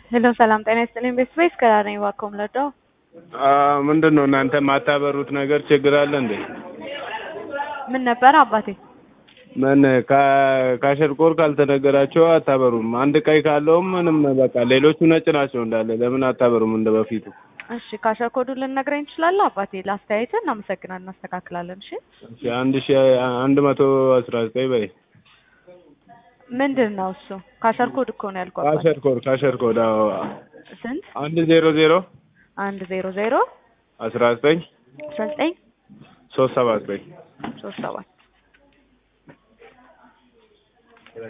ሄሎ ሰላም ጤና ይስጥልኝ። ቤተሰቤ ከዳር ነኝ። እባክዎ ምለደው ምንድን ነው እናንተ የማታበሩት ነገር ችግር አለ እንዴ? ምን ነበረ አባቴ? ምን ካሸርቆር ካልተነገራቸው አታበሩም? አንድ ቀይ ካለውም ምንም በቃ ሌሎቹ ነጭ ናቸው እንዳለ። ለምን አታበሩም እንደ በፊቱ? እሺ ካሸር ኮዱን ልነግረኝ ትችላለህ አባቴ? ለአስተያየትህ እናመሰግናለን፣ እናስተካክላለን። እሺ እሺ አንድ ሺ አንድ መቶ አስራ ዘጠኝ በይ። ምንድን ነው እሱ? ካሸር ኮድ እኮ ነው ያልኩህ አባቴ። ካሸርኮር ካሸርኮር አዎ። ስንት? አንድ ዜሮ ዜሮ አንድ ዜሮ ዜሮ አስራ ዘጠኝ አስራ ዘጠኝ ሶስት ሰባ ዘጠኝ ሶስት ሰባት